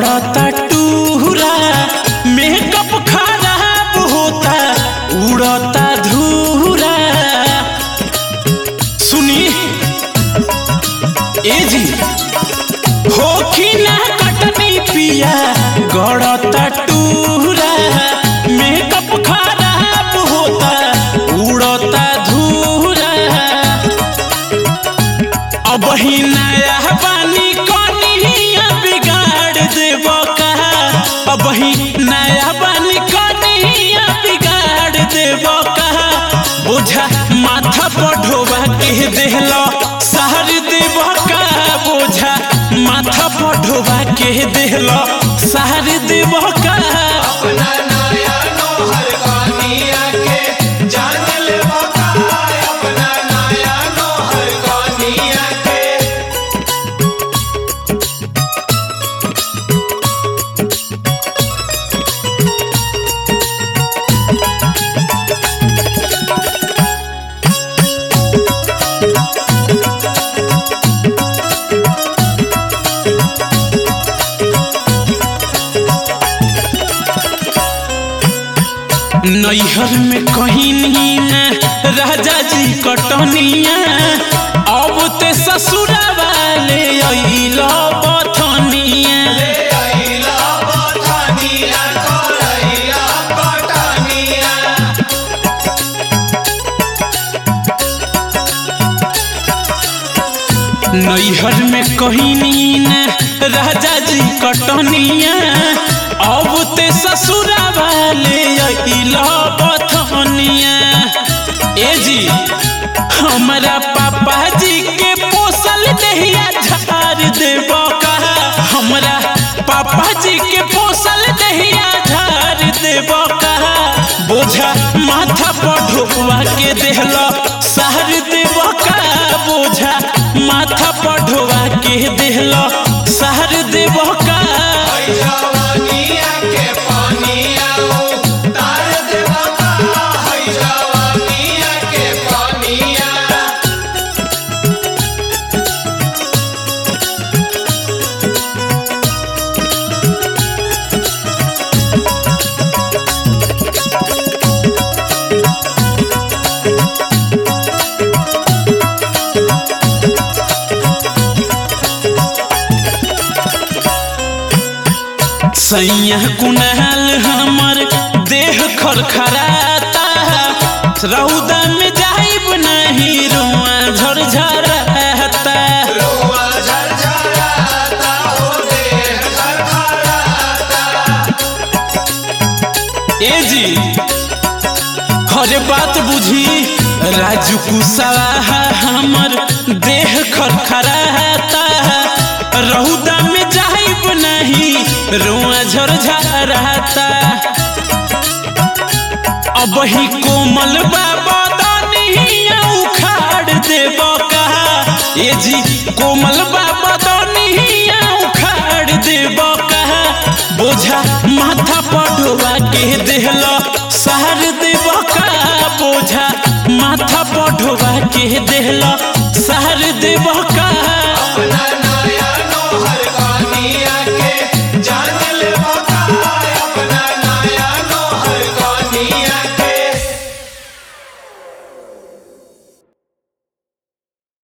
गड़ता टूरा मेकअप खराब होता उड़ता धूरा सुनी ए जी होखी ना कटनी पिया गड़ता टूरा मेकअप खराब होता उड़ता धूरा अब ही नया बानी कनिया बिगाड़ देब का अब ही नया बानी कनिया बिगाड़ देब का बोझा माथा पर ढोबा के देहलो सहर देब का बोझा माथा पर ढोबा के देहलो सहर देब का अपना नया नोहर कनिया के जान ले बका अपना नया नोहर कनिया के नैहर में कहीं नहीं न राजा जी कटनिया अब ते ससुरा वाले अइलो बथनिया ले आइला बथनिया करैया कटनिया नैहर में कहीं नहीं न राजा जी कटनिया अब ते ससुरा वाले अइलो बथनिया ए जी हमारा पापा जी के पोसल दहिया झाड़ देब का हमरा पापा जी के पोसल दहिया झाड़ देब का बोझा माथा पर ढोबा के देहलो सहर देब का बोझा माथा पर ढोबा के देहलो सहर देब का ओइ जवानिया के पानिया तार दे बका ओइ जवानिया के पानिया सैया कुनाल हमर देह खरखराता रौदा में जाइब नहीं रुआ झरझराता रुआ झरझराता हो देह खरखराता ए जी हरे बात बुझी राजू कुशवाहा हमर देह खरखराता रौदा में जाइब नहीं रुआ झरझराता अब ही कोमल बाबा दनिया उखाड़ देब का ए जी कोमल बाबा दनिया उखाड़ देब का बोझा माथा पर ढोबा के देहलो सहर देब का बोझा माथा पर ढोबा के देहलो सहर देब का अपना नया नोहर कनिया के जान ले बका अपना नया नोहर कनिया